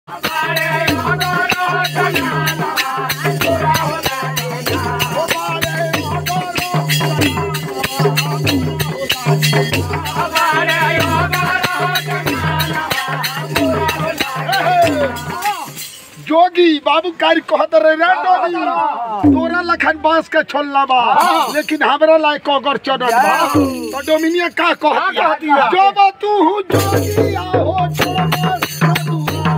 जोगी बाबू कारी कहत रहे रे जोगी तोरा लखन बांस के छोलना बा लेकिन हमरा लायक अगर चढ़त बा तो डोमिनिया का कहत जो बा तू हूँ जोगी आओ छोड़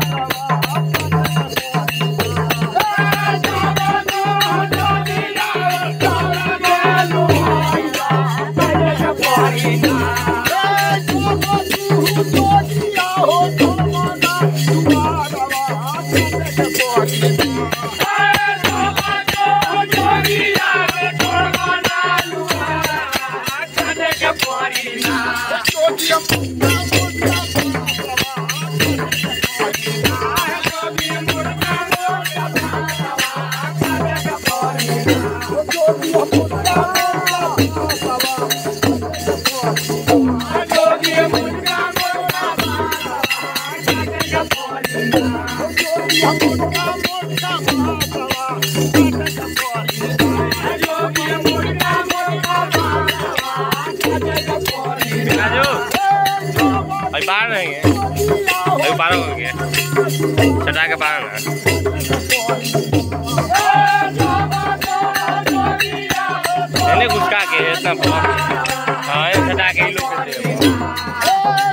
राजू अभी बाहर रहेंगे अभी बारह हो गए चटा के बाहर ना मैंने घुसका के इतना बहुत हाँ ये चटा के ही लोग करते हैं।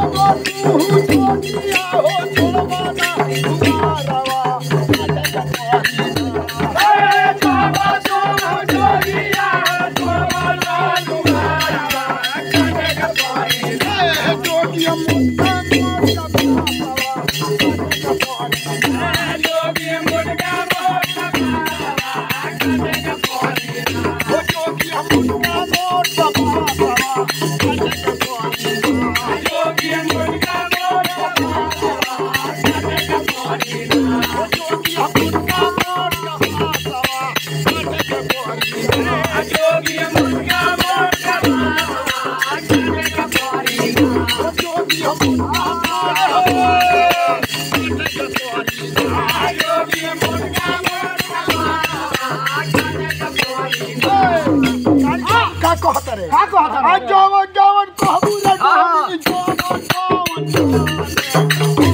का कहत रे का कहत रे जवन जवन कहबू रे जवन जवन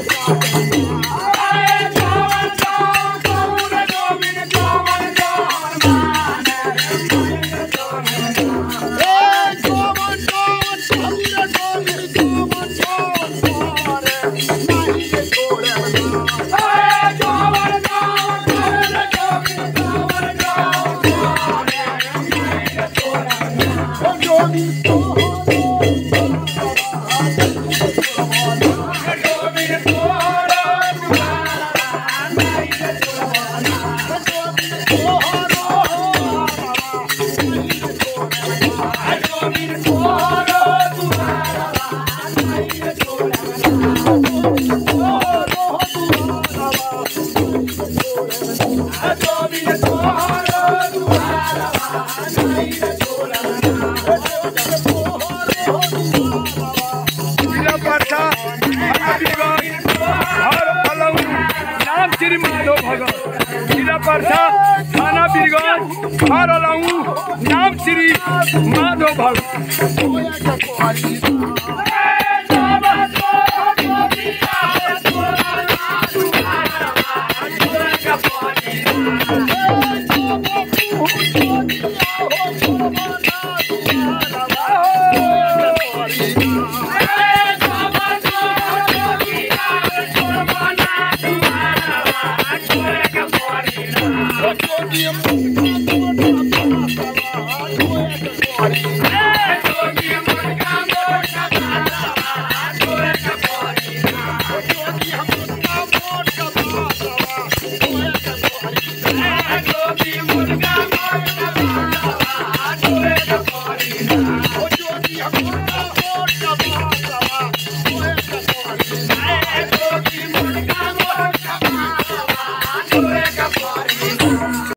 जिला पाठा हरदीगंज हर फलऊ नाम श्री माधव भगत जिला पाठा थाना बीरगंज हर अलऊ नाम श्री माधव भगत